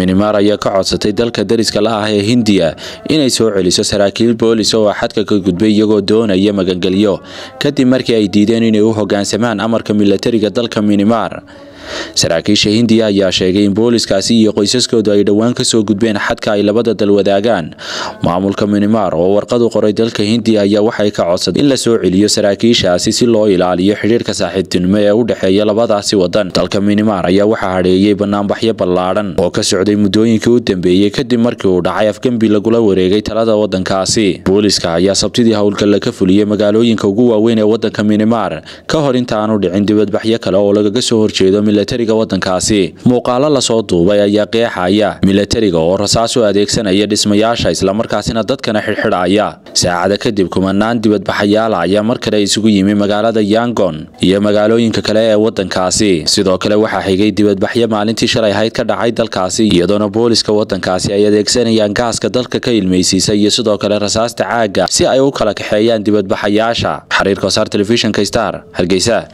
myanmar ayaa ka codsatay dalka dariska la ah ee hindiya inay soo celiso saraakiil boolis oo xadka ka gudbay iyagoo doonaya magangelyo kadib markii ay diideen inay u hogaansamaan amarka milatariga dalka myanmar saraakiisha hindiya ayaa sheegay in booliskaasi iyo qoysaskoodu ay dhowaan kasoo gudbeen xadka ay labada dal wadaagaan maamulka myanmar oo warqadu qoray dalka hindiya ayaa waxay ka codsaday in la soo celiyo saraakiishaasi si loo ilaaliyo xidhiirka saaxiibtinimo ee u dhexeeya labadaasi wadan dalka myanmar ayaa waxaa hadheeyey banaanbaxyo ballaadhan oo ka socday muddooyinkii u dambeeyey kadib markii uu dhacay afgembi lagula wareegay talada wadankaasi booliska ayaa sabtidii howlgalla ka fuliyey magaalooyinka ugu waaweyn ee wadanka myanmar ka hor intaanu dhicin dibadbaxyo kale oo lagaga soo horjeedo milatariga wadankaasi muuqaalo lasoo duubay ayaa qeexaya milatariga oo rasaas u adeegsanaya dhismayaasha islamarkaasina dadkana xidhxidhaya saacada kadib kumanaan dibadbaxayaala ayaa mar kale isugu yimi magaalada yangon iyo magaalooyinka kale ee wadankaasi sidoo kale waxaa xigay dibadbaxyo maalintii shalay ahayd ka dhacay dalkaasi iyadoona booliska wadankaasi ay adeegsanayaan gaaska dalka ka ilmaysiisa iyo sidoo kale rasaasta caaga si ay u kala kaxeeyaan dibadbaxayaasha xariirka wasaar telefishinka star hargeysa